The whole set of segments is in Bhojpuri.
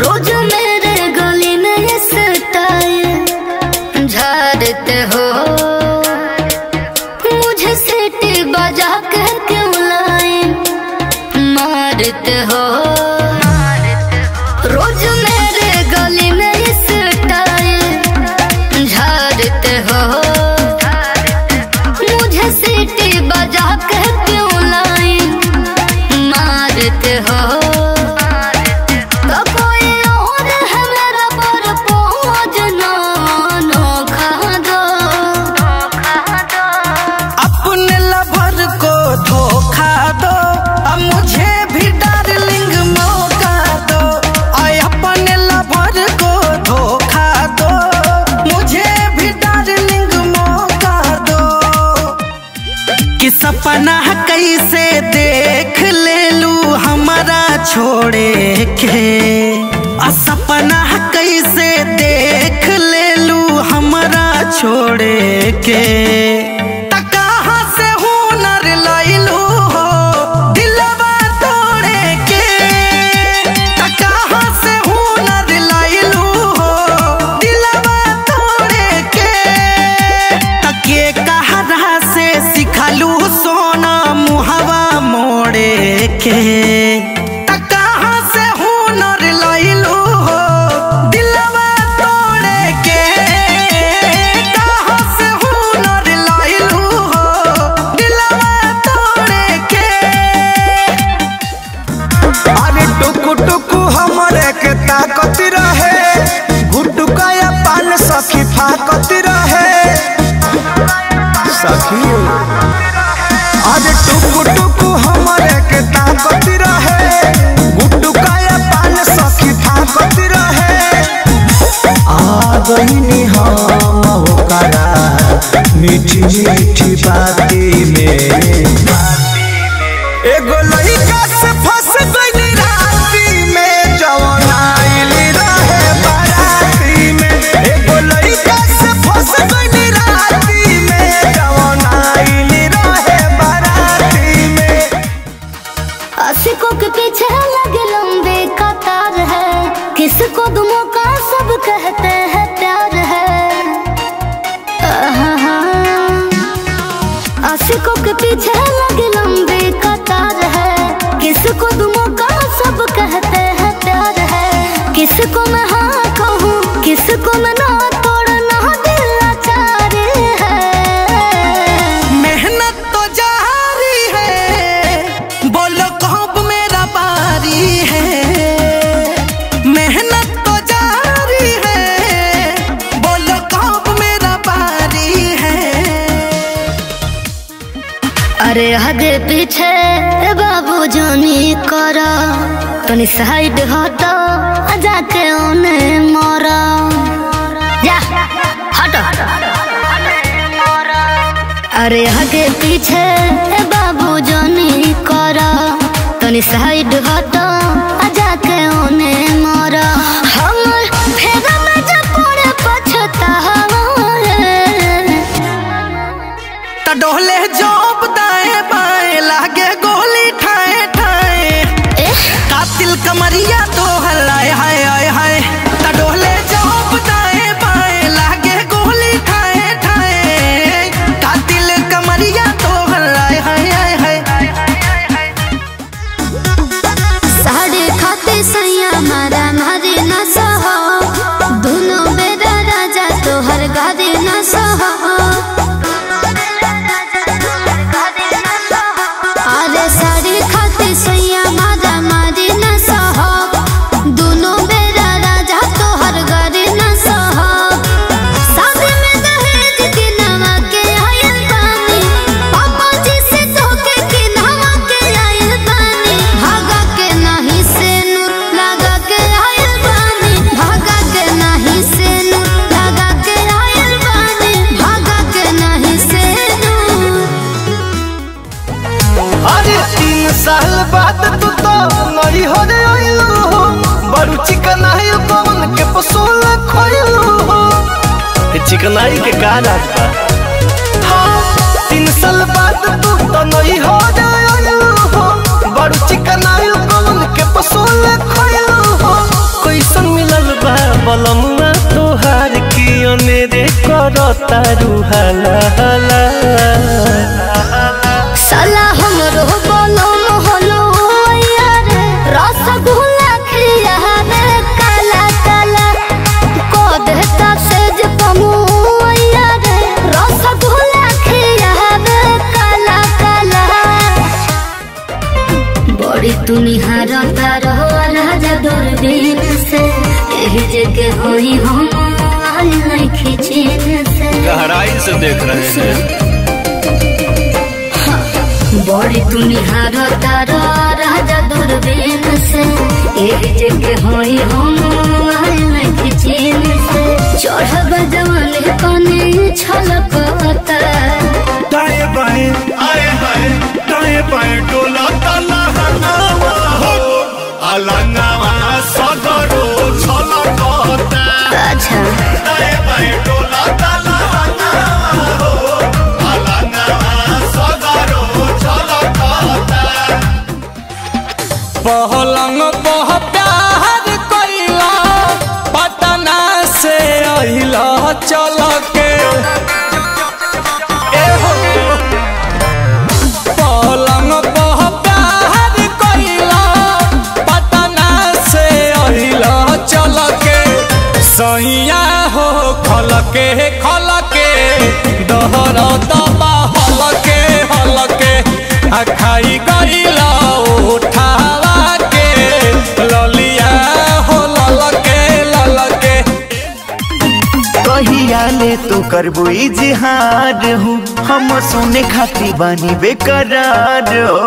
रोज मेरे गली में ये स्टाइल झाड़ते हो मुझे सीटी बजा के क्यों लाए मारते हो रोज मेरे गली में ये स्टाइल झाड़ते हो मुझे सीटी बजा के क्यों लाए मारते हो तो कोई और है मेरा पर पहुँच ना नोखा दो अपने लवर को धोखा दो अब मुझे भी डार्लिंग मौका दो आय अपने लवर को धोखा दो मुझे भी डार्लिंग मौका दो कि सपना कैसे देख ले लू हमारा छोड़े के आ सपना कैसे देख ले लू हमारा छोड़े के त कहाँ से हुनर लैलू हो दिलवा तोड़े के त कहाँ से हुनर लैलू हो दिलवा तोड़े के तके कहरा से सिखलू सोना मुहवा मोड़े के त कहाँ से हुनर लैलू हो दिलवा तोड़े के कहाँ से हुनर लैलू हो दिलवा तोड़े के अरे टुकु टुकु हमरे के ताकत रहे गुटुकाया पान सखी फाकत रहे सखी अरे टुकु टुकु हमरे के ताकत रहे गुटुकाया पान सखी फाकत रहे आ गईनी हम होकरा मीठी मीठी बाती में एगो लइका से फंस गइली राती में जवन आइल रहे बाराती में एगो लइका से फंस गइली राती में जवन आइल रहे बाराती में आशिकों के पीछे लगे लंबे कतार है किसको दुमों का सब कहते हैं प्यार है आहा। आशिकों के पीछे लगे लंबे कतार है किसको दुमों का सब कहते हैं प्यार है किसको मैं हाँ कहूँ किसको मैं ना तोड़ना दिल लाचार है मेहनत तो जारी है बोलो कब मेरा बारी है मेहनत तो जारी है बोलो कब मेरा बारी है अरे आगे पीछे बाबू जानी करा तनी साइड हटो जाके उन्हें मोरा जा हटो अरे आगे पीछे बाबू जानी करा तनी साइड हटो जाके उन्हें मोरा हमर फेरा में जब पड़े पछतावा त डोले जोप दाएं बाएं लागे गोली ठाए ठाए कातिल कमरिया तो हलाए हाय हाय हाय त डोले जोप दाएं बाएं लागे गोली ठाए ठाए कातिल कमरिया तो हलाए हाय हाय हाय साढ़े खाते सैया मारा मारे न सहो दोनों बेरा राजा तोहर गारे न सहो अरे साढ़े खाते सैया मारा मारे न सहो दोनों बेरा राजा तोहर गारे न सहो शादी में दहेज के नवा के आयल बानी पापा जी से धोखे के नवा के आयल बानी भागा के नहीं से नूर लगा के आयल बानी भागा के नहीं से नूर लगा के आयल बानी भागा के नहीं से नूर अरे तीन साल बाद तू तो नई हो रे आइलू हो बड़ू चिकनाई कौन के पसोल खोइलू हो चिकनाई के का राज बा हाँ तीन साल बाद तू तो नई हो रे आइलू हो बड़ू चिकनाई कौन के पसोल खोइलू हो कैसा बलमुआ तोहार की अनेरे करता रुहाला हाला साला हमरो बोलो मोहलो यार रसगुल्ला खिया रे काला काला को देता सेज पमु यार रसगुल्ला खिया रे काला काला बड़ी तुनिहार तारो राजा दूरबीन से एही जगह होई हम आई नहीं खिचीन से गहराई से देख रहे हैं बड़ी तुनिहार तारो राजा दूरबीन से एक जगह होई हम आयल किचन से चढ़ब जवान कने छलकता दाएं बाएं आए हाय दाएं बाएं डोला ताला हनावा हो अलंगावा सदरो छलकता अच्छा दाएं बाएं डोला ताला हनावा हो अलंगावा सदरो छलकता पहलंग पह प्यार कइला पटना से अहिला चल के ए हो पहलंग पह प्यार कइला पटना से अहिला चल के सैया हो खल के खल के दहर दबा हल के हल के आ खाई गइला उठावा के ललिया हो लल के लल के कहिया ले तो करबो इजहार हूँ हम सोने खाती बानी बेकरार हो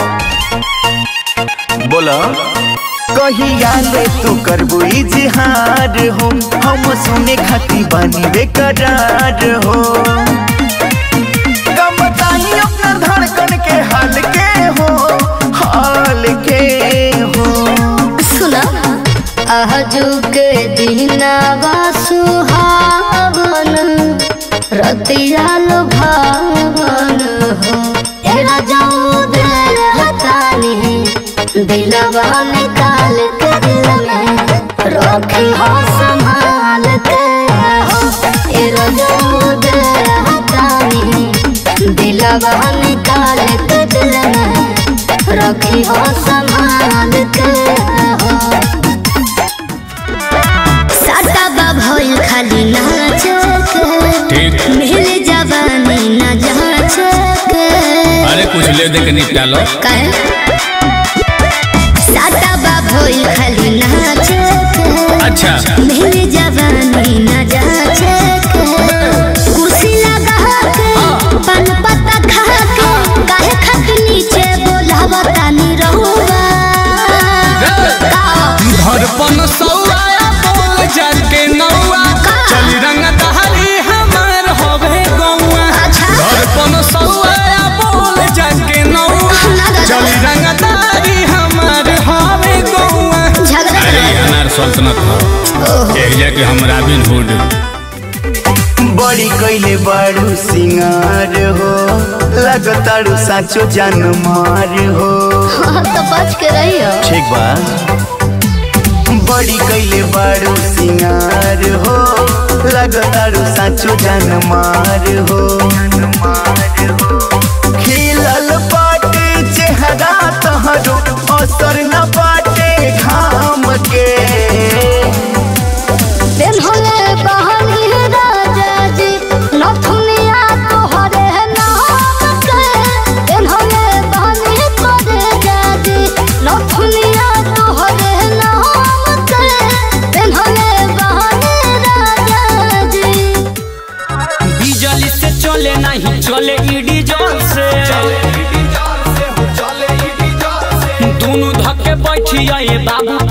बोला कहिया ले तो करबो इजहार हूँ हम सोने खाती बानी बेकरार हो कम बताई अपना धड़कन के हाल के हो हाल के हो सुना आजू के दिनावा सुहावन रतिया लुभावन हो ए राजाऊ दिल हतानी दिलवा निकाल के दिल में रखी हो संभाल के हो ए राजाऊ दिल हतानी दिलवा निकाल के दिल में रखी हो संभाल के हो साटा बा भइल खाली नाच के मिल जवानी न जाच के अरे कुछ ले दे के निपटा लो काहे साटा बा भइल खाली नाच के अच्छा मिल जवानी न जाच के कुर्सी लगा के पान पत्ता खा के काहे खाके नीचे बोलावा तानी रहुआ का धड़पन सौआ बोल जाके नौआ चली रंग दहरी हमार होवे गौआ अच्छा। धड़पन सौआ बोल जाके नौआ चली रंग दहरी हमार होवे गौआ झगड़ा अरे ये अनार सल्तनत हो एक जाके हम रॉबिन हुड बड़ी कैले बारू सिंगार हो लगतारू साचो जान मार हो तो बच के रहियो ठीक बा बड़ी कैले बारू सिंगार हो लगतारू साचो जान मार हो खिलल बाटे चेहरा तहरो असर न बाटे घाम के दिन होले बहनी राजा जी नथुनिया तोहरे नाम के दिन होले बहनी तोरे जाजी नथुनिया तोहरे नाम के दिन होले बहनी राजा जी बिजली से चले नहीं चले ईडी जल से दोनों धक्के बैठिया ये बाबू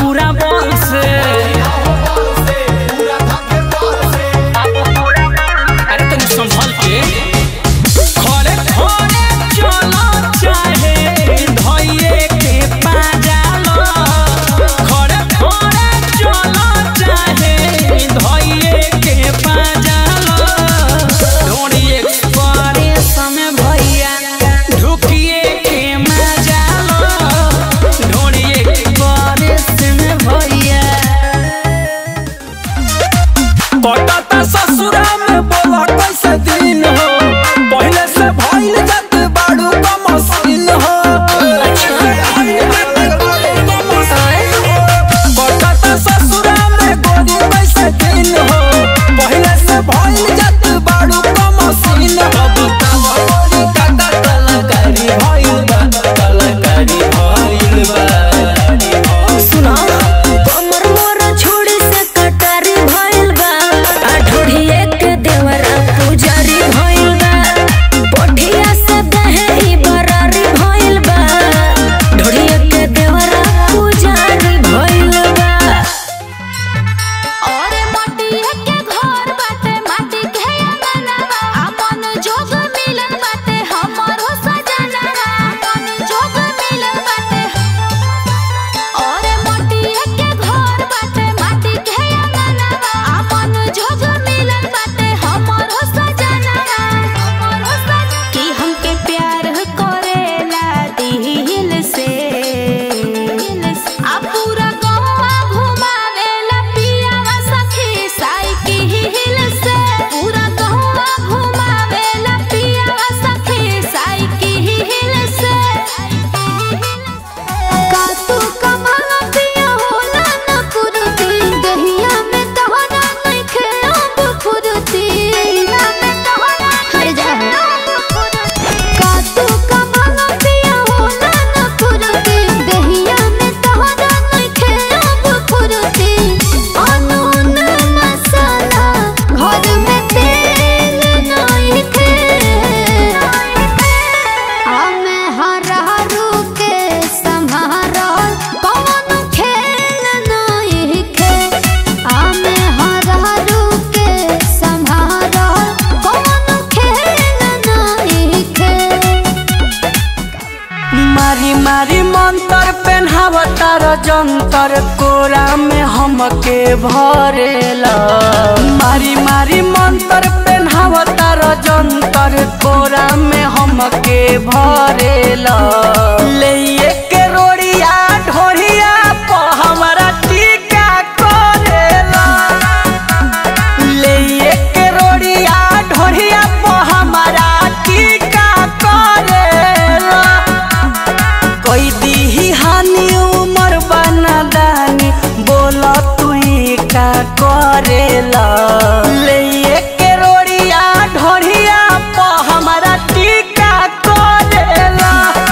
जंतर कोरा में हमके भरेला मारी मारी मंतर पेन्हावता र जंतर कोरा में हमके भरेला ले के रोड़िया ढोरिया प हमरा टीका करेला ले के रोड़िया ढोरिया प हमरा टीका करेला कोई दीही हानि उमर बना दानी बोला तू का करेला ले के रोड़िया ढोरिया प हमरा टीका करेला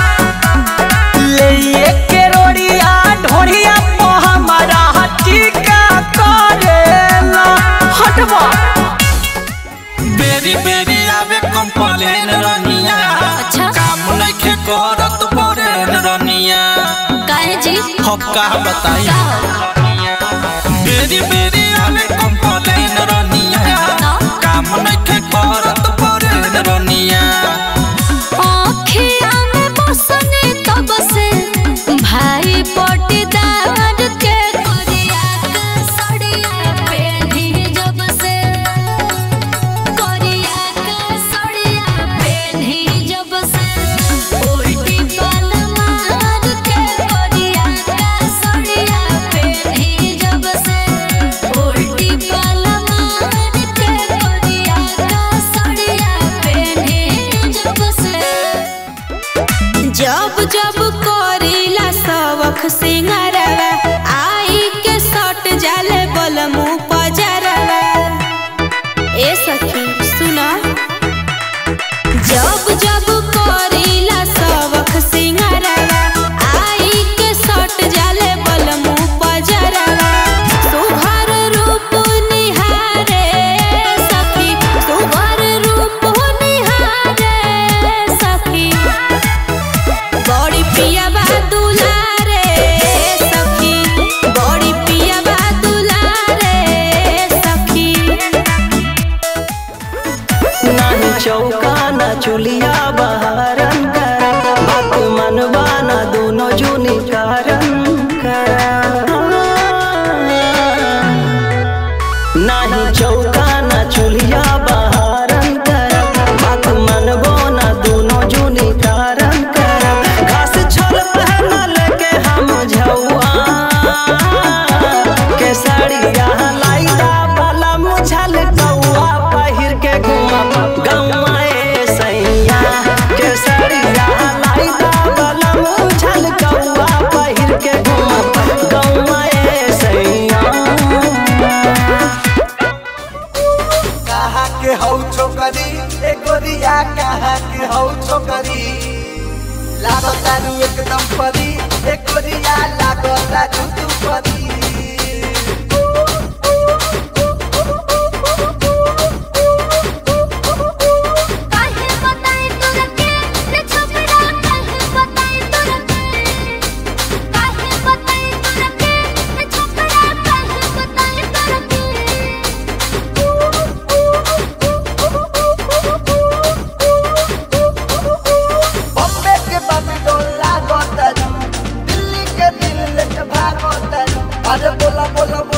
ले के रोड़िया ढोरिया प हमरा टीका करेला हटवा बेरी बेरी आवे कंप्लेन रनिया अच्छा। काम नइखे करत परेन रनिया काहे जी हम का बताई बेरी बेरी आवे कंप्लेन रनिया काम नइखे करत परेन रनिया आँखिया में बसने तब से भाई पटीदार के करिया के सड़िया पेढ़ी जब से करिया के सड़िया पेढ़ी जब से उल्टी पल मार के करिया के सड़िया पेढ़ी जब से उल्टी पल मार के करिया के सड़िया पेढ़ी जब से जब जब करीला सबक सिंगारवा आई के सट जाले बलमु पजरवा ए सखी सुना जब जब करीला सबक सिंगारवा आई के सट जाले बलमु पजरवा सुघर रूप निहारे सखी सुघर रूप निहारे सखी बड़ी पिया बा दुलारे सखी बड़ी पिया बा दुलारे सखी नाही चौका ना चुलिया बहारन करा बात मनवा ना दोनों जुनी कारण करा नाही चौका ना चुलिया बहारन करा बात मनवो ना दोनों जुनी कारण करा घास छोल पहनल के हम झौआ के साड़िया लाइदा वाला मुझल कौआ पहिर के घुमा गौआ ए सैया के साड़िया लाइदा वाला मुझल कौआ पहिर के घुमा गौआ ए सैया कहा के हौ छोकरी ए गोरिया कहा के हौ छोकरी लागतारू एकदम परी ए गोरिया लागता जुतू परी काहे बताई तोरा के रे छोकरा काहे बताई तोरा के काहे बताई तोरा के रे छोकरा काहे बताई तोरा बॉम्बे के बम्बे लागतारू दिल्ली के दिल के भागतारू अरे बोला बोला